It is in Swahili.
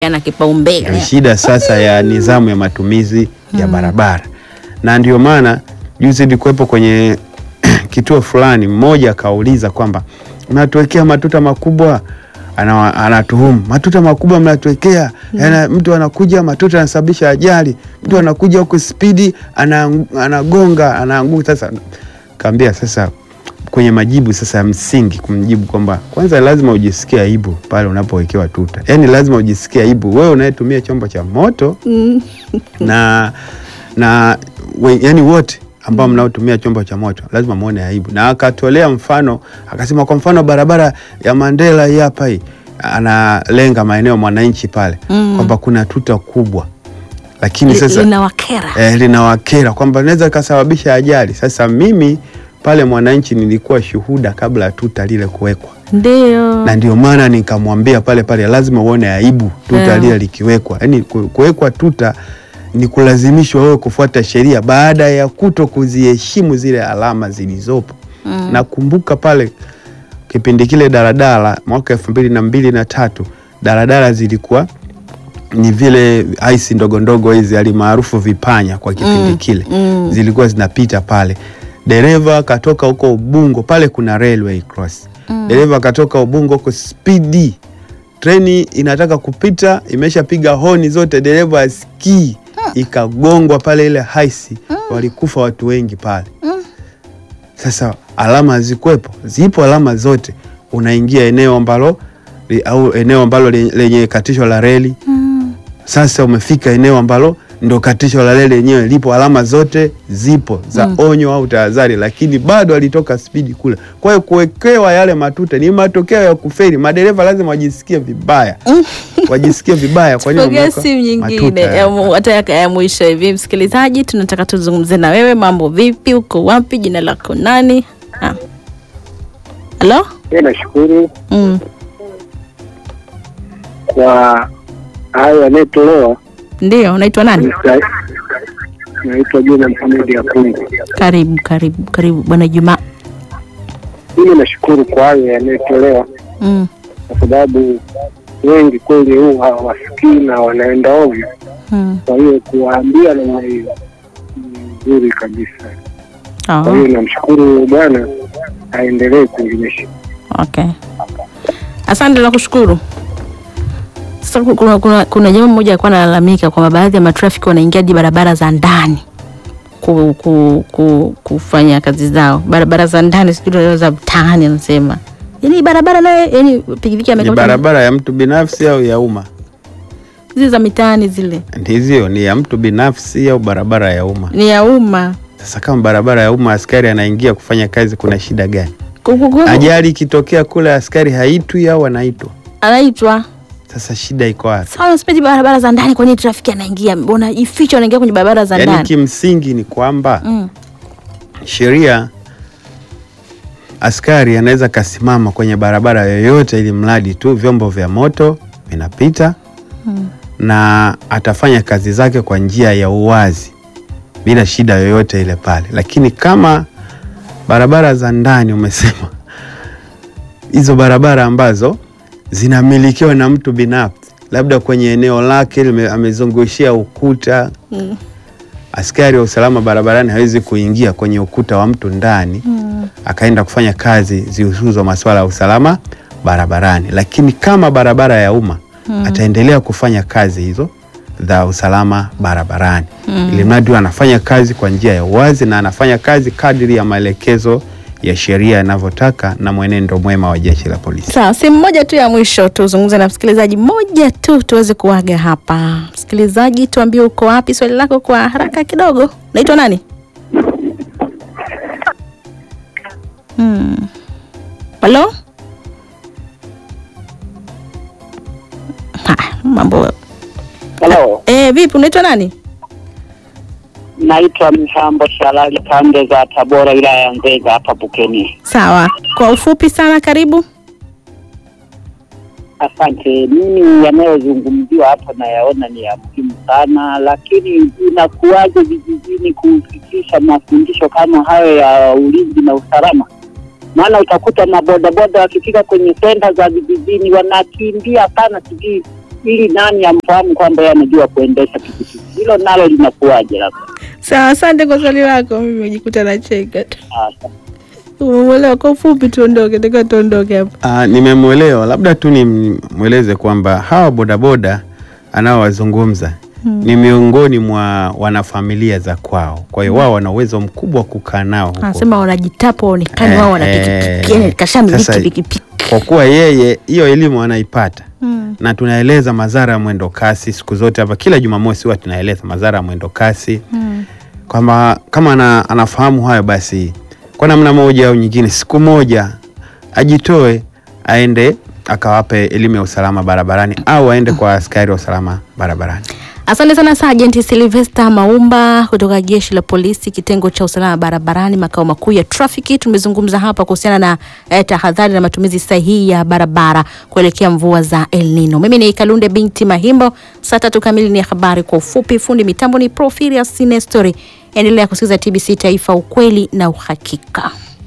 yana kipaumbele. shida sasa ya nidhamu ya matumizi ya barabara, na ndio maana juzi ilikuwepo kwenye kituo fulani, mmoja akauliza kwamba mnatuwekea matuta makubwa ana, anatuhumu matuta makubwa mnatuwekea yana, mtu anakuja matuta anasababisha ajali, mtu anakuja huku spidi ana, anagonga anaanguka. Sasa kaambia sasa kwenye majibu sasa ya msingi kumjibu kwamba kwanza lazima ujisikie aibu pale unapowekewa tuta, yaani lazima ujisikie aibu wewe unayetumia chombo cha moto na na we, yani wote ambao mnaotumia chombo cha moto lazima muone aibu. Na akatolea mfano akasema, kwa mfano barabara ya Mandela hii hapa hii, analenga maeneo mwananchi pale kwamba kuna tuta kubwa, lakini Li- sasa linawakera. eh, linawakera kwamba linaweza ikasababisha ajali. Sasa mimi pale mwananchi nilikuwa shuhuda kabla ya tuta lile kuwekwa, Ndio. na ndio maana nikamwambia pale pale lazima uone aibu tuta Yeah. lile likiwekwa. Yani kuwekwa tuta ni kulazimishwa wewe kufuata sheria baada ya kuto kuziheshimu zile alama zilizopo. Nakumbuka pale kipindi kile daladala mwaka elfu mbili na mbili na tatu daladala zilikuwa ni vile aisi ndogo ndogo hizi alimaarufu vipanya kwa kipindi kile zilikuwa zinapita pale. Dereva katoka huko Ubungo, pale kuna railway cross. Dereva katoka Ubungo huko spidi, treni inataka kupita, imeshapiga honi zote, dereva asikii, ikagongwa pale ile haisi, walikufa watu wengi pale. Sasa alama hazikuwepo, zipo alama zote. Unaingia eneo ambalo li- au eneo ambalo le- lenye katisho la reli sasa umefika eneo ambalo ndo katisho la reli lenyewe lipo, alama zote zipo za onyo au tahadhari, lakini bado alitoka spidi kule. Kwa hiyo kuwekewa yale matuta ni matokeo ya kufeli. Madereva lazima wajisikie vibaya, wajisikie vibaya. Kwa nini Tupokee wameweka simu matuta nyingine ya- ya mu- hata ya- ya mwisho hivi. Msikilizaji, tunataka tuzungumze na wewe. Mambo vipi? Uko wapi? Jina lako nani? Ah. Halo? Mimi nashukuru Mm. kwa hayo yanayotolewa. Ndio, unaitwa nani? Nita- Naitwa Juma Mohamed Akungu. Karibu, karibu, karibu Bwana Juma. Mimi nashukuru kwa hayo yanayotolewa, Mm. kwa sababu wengi kweli huu hawasikii na wanaenda ovyo. Mm. Kwa hiyo kuwaambia namna hiyo ni nzuri kabisa. Kwa Oh, hiyo namshukuru Bwana, aendelee kuelimisha. okay. Asante na kushukuru. Sasa ku- kuna, kuna, kuna jamaa mmoja alikuwa analalamika kwamba baadhi ya matrafiki wanaingia hadi barabara za ndani ku, ku, ku, kufanya kazi zao, barabara za ndani, sijui leo za mtaani, anasema yani barabara naye, yani pikipiki ni amekata barabara ya mtu binafsi au ya umma? zile za mitaani zile Ndizio, ni ya mtu binafsi au barabara ya umma? ni ya umma. Sasa kama barabara ya umma, askari anaingia kufanya kazi, kuna shida gani? Ku- ku- ku- Ajali ikitokea kule, askari haitwi au anaitwa? anaitwa Sasa shida iko wapi? sawa, nasipeti barabara za ndani, kwa nini trafiki anaingia, mbona ificha, anaingia kwenye barabara za Yaani ndani? kimsingi ni kwamba Mm. sheria, askari anaweza kasimama kwenye barabara yoyote, ili mradi tu vyombo vya moto vinapita na atafanya kazi zake kwa njia ya uwazi bila shida yoyote ile pale. Lakini kama barabara za ndani, umesema hizo barabara ambazo zinamilikiwa na mtu binafsi, labda kwenye eneo lake lime- amezungushia ukuta Mm. askari wa usalama barabarani hawezi kuingia kwenye ukuta wa mtu ndani akaenda kufanya kazi zihusuzo masuala ya usalama barabarani. Lakini kama barabara ya umma ataendelea kufanya kazi hizo za usalama barabarani, ili mradi anafanya kazi kwa njia ya uwazi na anafanya kazi kadiri ya maelekezo ya sheria yanavyotaka na mwenendo mwema wa jeshi la polisi. Sawa, sehemu moja tu ya mwisho tuzungumze na msikilizaji moja tu tuweze kuaga hapa. Msikilizaji, tuambie uko wapi, swali lako kwa haraka kidogo. Naitwa nani? Hmm. Halo? Haya, mambo Halo, eh, vipi? Unaitwa nani? naitwa Mhambo Shalali, pande za Tabora, wilaya ya Nzega, hapa Bukeni. Sawa, kwa ufupi sana, karibu. Asante. Mimi yanayozungumziwa hapa nayaona ni ya muhimu sana, lakini inakuwaje vijijini kufikisha mafundisho kama hayo ya ulinzi na usalama? Maana utakuta mabodaboda wakifika kwenye senta za vijijini wanakimbia sana, sijui ili nani amfahamu kwamba yeye anajua kuendesha pikipiki. Hilo nalo linakuwaje? Labda Sawa, asante kwa swali lako. Mimi nimejikuta nacheka tu. Sasa, Umemwelewa? Kwa ufupi, tuondoke, taka tuondoke hapa. Ah, nimemwelewa. Labda tu nimweleze kwamba hawa bodaboda anaowazungumza ni miongoni mwa wanafamilia za kwao, kwa hiyo wao wana uwezo mkubwa wa kukaa nao huko. Anasema wanajitapa waonekane wao wana Eh, pikipiki, yani kashamiliki sasa, pikipiki. Kwa kuwa yeye hiyo elimu anaipata Mm. na tunaeleza madhara ya mwendo kasi siku zote hapa, kila Jumamosi huwa tunaeleza madhara ya mwendo kasi Mm. kwamba kama ana, anafahamu hayo basi kwa namna moja au nyingine, siku moja ajitoe aende akawape elimu ya usalama barabarani au aende kwa askari wa usalama barabarani. Asante sana Sergeant Sylvester Maumba kutoka Jeshi la Polisi kitengo cha usalama barabarani makao makuu ya trafiki. Tumezungumza hapa kuhusiana na eh, tahadhari na matumizi sahihi ya barabara kuelekea mvua za El Nino. Mimi ni Kalunde binti Mahimbo. Saa tatu kamili ni habari kwa ufupi. Fundi mitambo ni Profirius Nestori. Endelea kusikiliza TBC Taifa, ukweli na uhakika.